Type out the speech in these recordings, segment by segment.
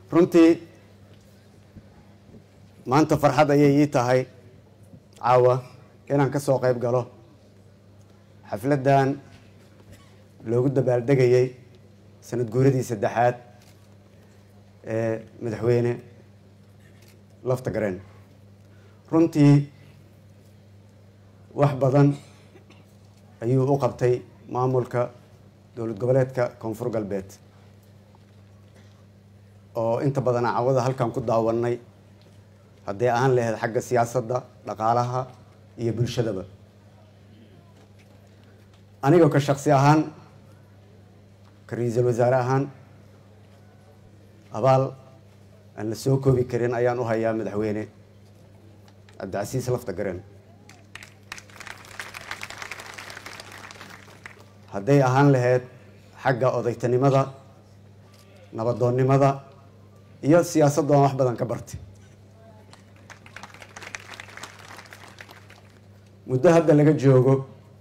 runtii maanta farxad ayay ii tahay caawa inaan ka soo qayb galo xafladdan loogu dabaaldegayey sanad guuradii saddexaad ee madaxweyne lafta gareen runtii wax badan ayuu u qabtay maamulka dowlad goboleedka koonfur galbeed oo inta badan cawada halkan ku daawanay hadday ahaan lahayd xagga siyaasadda dhaqaalaha iyo bulshadaba anigoo ka shaksi ahaan ka ra-iisul wasaare ahaan abaal aan la soo koobi karin ayaan u hayaa madaxweyne cabdicasiis lafta garen hadday ahaan lahayd xagga odaytanimada nabadoonnimada iyo siyaasadda aan wax badan ka bartay muddo hadda laga joogo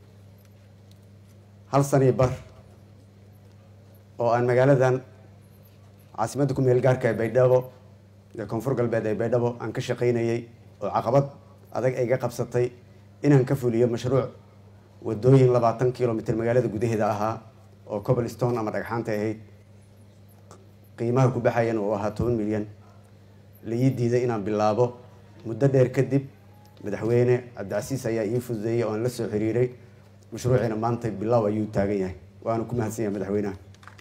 hal sanii bar oo aan magaaladan caasimadda ku meel gaarka ee baydhabo ee koonfur galbeed ee baydhabo aan ka shaqaynayey oo caqabad adag ay ga qabsatay inaan ka fuliyo mashruuc wadooyin labaatan kilomitr magaalada gudaheeda ahaa oo cobblestone ama dhagxaanta ahayd qiimaha ku baxayan uu ahaa toban milyan la ii diiday inaan bilaabo muddo dheer kadib madaxweyne cabdicasiis ayaa ii fududeeyey oo aan la soo xiriiray mashruuciina maanta bilow ayuu taagan yahay waana ku mahadsan yahay madaxweynaha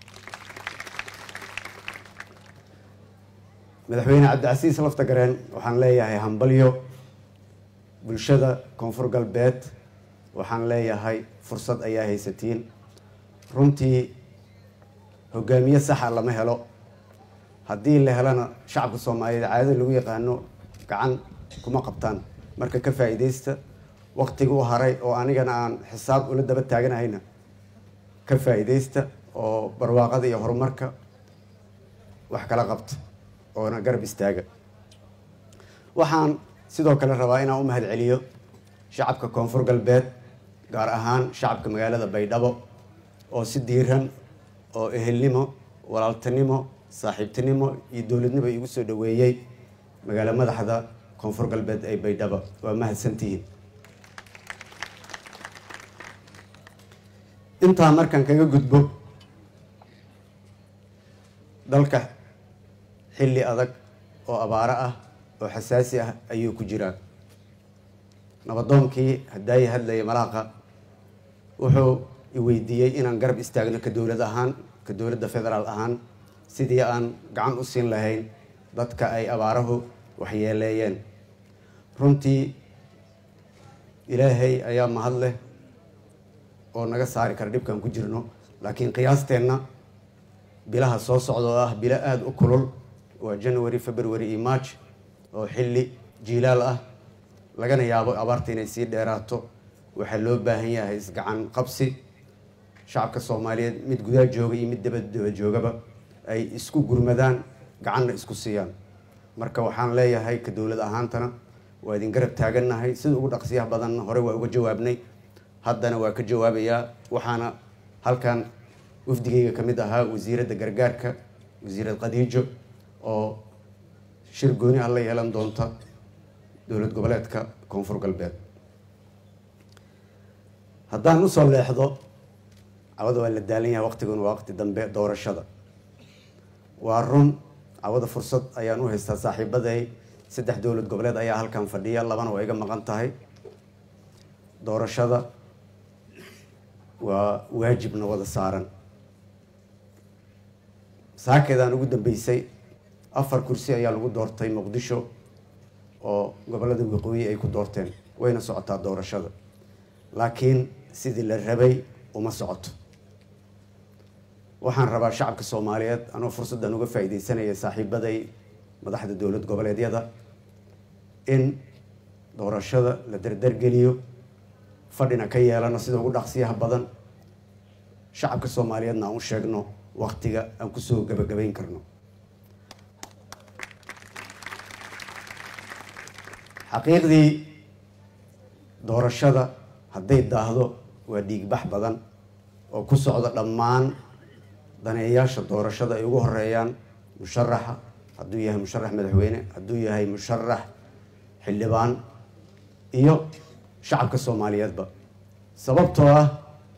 madaxweyne cabdicasiis lafta gareen waxaan leeyahay hambalyo bulshada koonfur galbeed waxaan leeyahay fursad ayaa haysatiin runtii hogaamiye saxa lama helo haddii la helana shacabka soomaaliyeed caadada lagu yaqaano gacan kuma qabtaan marka ka faa'iidaysta waktiga u haray oo anigana aan xisaab ula daba taaganahayna ka faa'iidaysta oo barwaaqada iyo horumarka wax kala qabta oona garab istaaga waxaan sidoo kale rabaa inaan u mahad celiyo shacabka koonfur galbeed gaar ahaan shacabka magaalada baydhabo oo si diiran oo ehelnimo walaaltinimo saaxiibtinimo iyo dowladnimo igu soo dhaweeyey magaalo madaxda koonfur galbeed ee baydhabo waa mahadsantihiin intaa markaan kaga gudbo dalka xilli adag oo abaaro ah oo xasaasi ah ayuu ku jiraa nabadoonkii hadaayi hadlaya malaaqa wuxuu i weydiiyey inaan garab istaagno ka dowlad ahaan ka dowladda federaal ahaan sidii aan gacan u siin lahayn dadka ay abaarahu waxyeeleeyeen runtii ilaahay ayaa mahad leh oo naga saari kara dhibkaan ku jirno laakiin qiyaasteenna bilaha soo socda oo ah bilo aada u kulul waa january february iyo march oo xilli jiilaal ah lagana yaabo abaarta inay sii dheeraato waxaa loo baahan yahay isgacan qabsi shacabka soomaaliyeed mid gudaa jooga iyo mid dabadaba joogaba ay isku gurmadaan gacanna isku siiyaan marka waxaan leeyahay ka dowlad ahaantana waa idin garab taagannahay sida ugu dhaqsiyaha badanna hore waa uga jawaabnay haddana waa ka jawaabayaa waxaana halkan wafdigayga ka mid ahaa wasiiradda gargaarka wasiirad khadiijo oo shir gooni ah la yeelan doonta dowlad goboleedka koonfur galbeed haddaan usoo leexdo cawada waa la daalan yahay waqtiguna waa waqti dambe doorashada waa run cawada fursad ayaan u haystaa saaxiibaday saddex dowlad goboleed ayaa halkan fadhiya labana waa iga maqan tahay doorashada waa waajibna wada saaran saakeedaan ugu dambeysay afar kursi ayaa lagu doortay muqdisho oo gobolada waqooyi ay ku doorteen wayna socotaa doorashada laakiin sidii la rabay uma socoto waxaan rabaa shacabka soomaaliyeed anoo fursaddan uga faa'iidaysanaya saaxiibaday madaxda dowlad goboleedyada in doorashada la dardargeliyo fadhina ka yeelano sida ugu dhaqsiyaha badan shacabka soomaaliyeedna aan u sheegno waktiga aan kusoo gabagabayn karno xaqiiqdii doorashada hadday daahdo waa dhiigbax badan oo ku socda dhammaan daneeyaasha doorashada ay ugu horeeyaan musharaxa hadduu yahay musharax madaxweyne hadduu yahay musharax xildhibaan iyo shacabka soomaaliyeedba sababtoo ah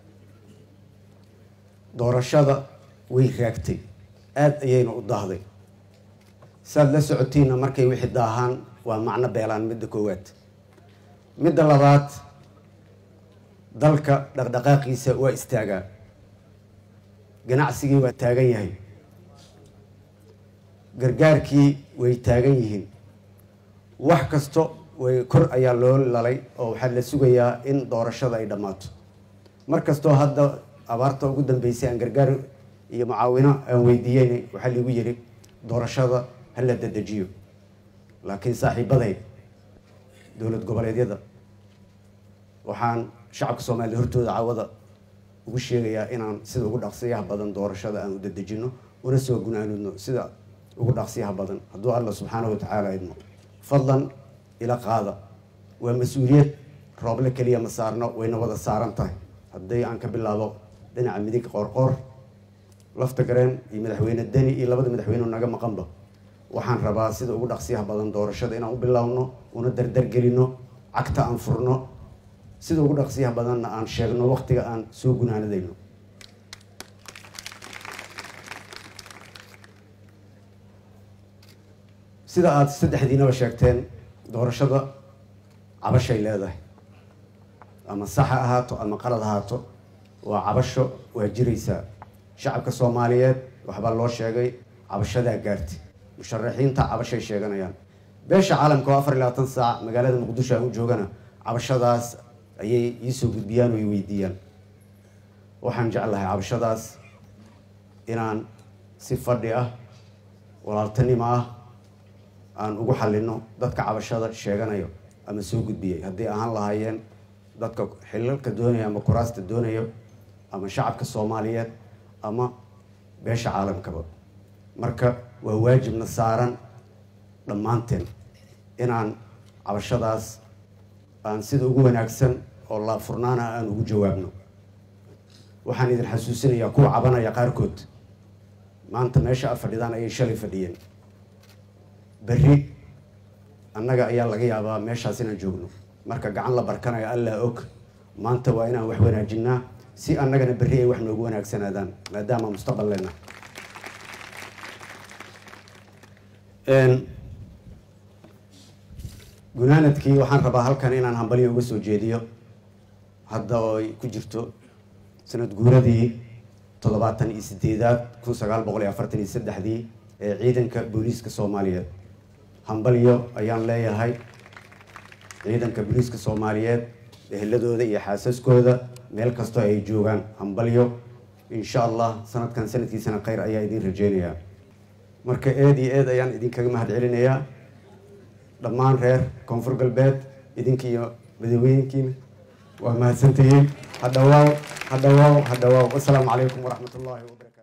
doorashada way raagtay aada ayayna u daahday saad la socotiinna markay wixii daahaan waa macno beelaan midda koowaad midda labaad dalka dhaqdhaqaaqiisa waa istaagaa ganacsigii waa taagan yahay gargaarkii way taagan yihiin wax kasto way kor ayaa loo lalay oo waxaa la sugayaa in doorashada ay dhammaato mar kastoo hadda abaarta ugu dambeysay aan gargaar iyo mucaawino aan weydiiyeyn waxaa liigu yidhi doorashada ha la dedejiyo laakiin saaxiibaday dowlad goboleedyada waxaan shacabka soomaliya hortooda cawada ugu sheegayaa inaan sida ugu dhaqsiyaha badan doorashada aan u dedejino una soo gunaanudno sida ugu dhaqsiyaha badan hadduu alla subxaanahu watacaala idmo fadlan ila qaada waa mas-uuliyad rooble keliya ma saarno wayna wada saaran tahay haddii aan ka bilaabo dhinaca midig qoorqoor lafta gareen iyo madaxweyne deni iyo labada madaxweyne naga maqanba waxaan rabaa sida ugu dhaqsiyaha badan doorashada inaan u bilaabno una dardargelino cagta aan furno sida ugu dhaqsiyaha badanna aan sheegno waqtiga aan soo gunaanadayno sida aada saddexdiinaba sheegteen doorashada cabashay leedahay ama sax ha ahaato ama qalad ahaato waa cabasho waa jiraysaa shacabka soomaaliyeed waxbaa loo sheegay cabashadaa gaartay musharaxiinta cabashay sheeganayaan beesha caalamka oo afar iyo labaatan saac magaalada muqdisho aan u joogana cabashadaas ayay iisoo gudbiyaan oo i weydiiyaan waxaan jeclahay cabashadaas inaan si fadhi ah walaaltanimo ah aan ugu xalino dadka cabashada sheeganayo ama soo gudbiyay haddii ahaan lahaayeen dadka xilalka doonaya ama kuraasta doonayo ama shacabka soomaaliyeed ama beesha caalamkaba marka waa waajibna saaran dhammaanteen inaan cabashadaas aan sida ugu wanaagsan oo la furnaana aan ugu jawaabno waxaan idin xasuusinayaa kuwa cabanaya qaarkood maanta meesha a fadhidaan ayay shalay fadhiyeen berri annaga ayaa laga yaabaa meeshaas inaan joogno marka gacan la barkanayo allaa og maanta waa inaan wax wanaajinaa si annagana berri ay wax noogu wanaagsanaadaan maadaama mustaqbal lena gunaanadkii waxaan rabaa halkan inaan hambalyo uga soo jeediyo hadda oo ay ku jirto sanad guuradii toddobaatan iyo sideedaad kun sagaal boqol iyo afartan iyo saddexdii ee ciidanka booliiska soomaaliyeed hambalyo ayaan leeyahay ciidanka booliiska soomaaliyeed eheladooda iyo xaasaskooda meel kastoo ay joogaan hambalyo insha allah sanadkan sanadkiisana kheyr ayaa idin rajeynayaa marka eed iyo eed ayaan idinkaga mahad celinayaa dhammaan reer koonfur galbeed idinka iyo madaweynkiina waa mahadsantihiin hadhawaaw hadhawaaw hadhawaaw wasalaamu calaykum waraxmat ullahi wabarakatu